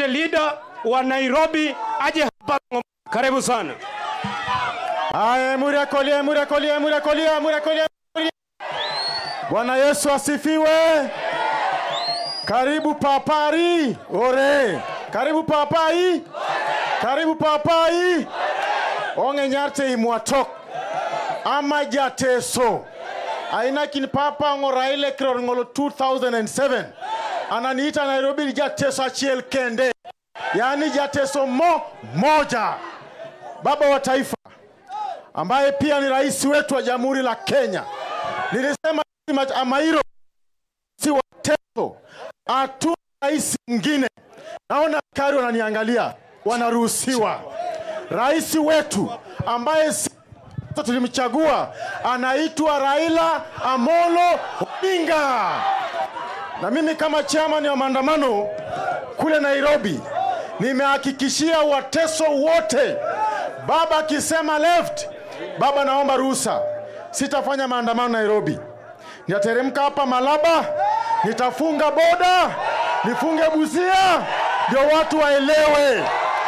party leader wa Nairobi aje hapa. Karibu sana. Haya, Emuria Kolia, Emuria Kolia, Emuria Kolia, Emuria Kolia. Emuria. Bwana Yesu asifiwe. Karibu papari. Ore. Karibu papai. Karibu papai. Onge nyarte imwatok. Ama jateso. Aina kin papa ngoraile kirongolo 2007. Ananiita Nairobi jateso achiel kende. Yaani jateso mo moja. Baba wa taifa ambaye pia ni rais wetu wa Jamhuri la Kenya. Nilisema Amairo si wateso, hatuna rais mwingine. Naona askari wananiangalia, wanaruhusiwa. Rais wetu ambaye si tulimchagua anaitwa Raila Amolo Odinga, na mimi kama chairman wa maandamano kule Nairobi nimehakikishia wateso wote, baba akisema left, baba naomba ruhusa, sitafanya maandamano Nairobi. Nitateremka hapa Malaba, nitafunga boda, nifunge Busia, ndio watu waelewe.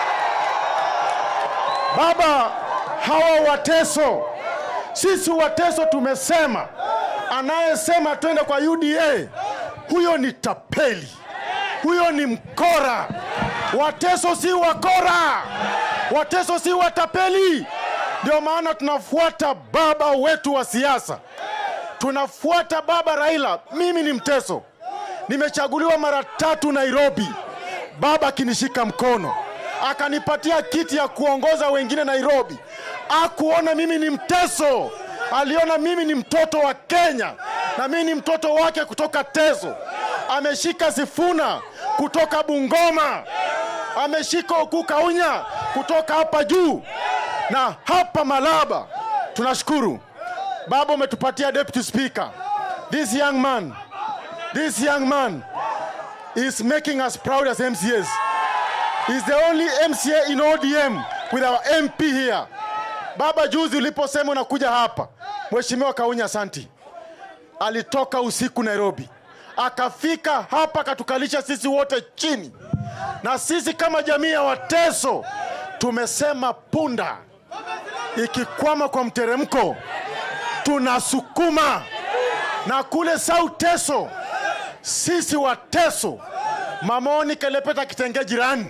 Baba, hawa wateso, sisi wateso tumesema, anayesema twende kwa UDA, huyo ni tapeli, huyo ni mkora. Wateso si wakora, wateso si watapeli. Ndio maana tunafuata baba wetu wa siasa, tunafuata baba Raila. Mimi ni mteso, nimechaguliwa mara tatu Nairobi, baba akinishika mkono akanipatia kiti ya kuongoza wengine Nairobi. Akuona mimi ni mteso, aliona mimi ni mtoto wa Kenya na mimi ni mtoto wake kutoka Teso. Ameshika Sifuna kutoka Bungoma, ameshika Okukaunya kutoka hapa juu na hapa Malaba. Tunashukuru baba, umetupatia deputy speaker. This young man, this young man is making us proud as MCAs. He's the only MCA in ODM with our MP here. Baba, juzi uliposema unakuja hapa, Mheshimiwa Kaunya Santi alitoka usiku Nairobi, akafika hapa akatukalisha sisi wote chini, na sisi kama jamii ya Wateso tumesema punda ikikwama kwa mteremko tunasukuma, na kule South Teso sisi Wateso, Mamoni Kelepeta kitenge jirani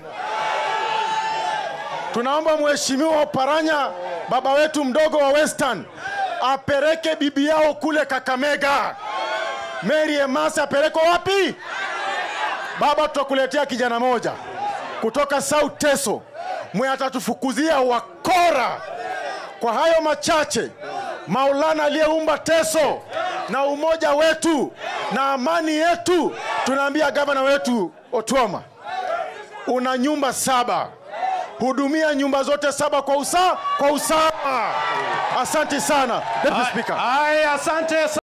tunaomba mheshimiwa Oparanya, baba wetu mdogo wa Western, apeleke bibi yao kule Kakamega. Mary Emasi apelekwa wapi? Baba, tutakuletea kijana moja kutoka South Teso mwe atatufukuzia wakora. Kwa hayo machache, Maulana aliyeumba Teso na umoja wetu na amani yetu, tunaambia gavana wetu Otuoma, una nyumba saba hudumia nyumba zote saba kwa usawa kwa usawa. Asante sana Deputy Speaker. Haya, asante.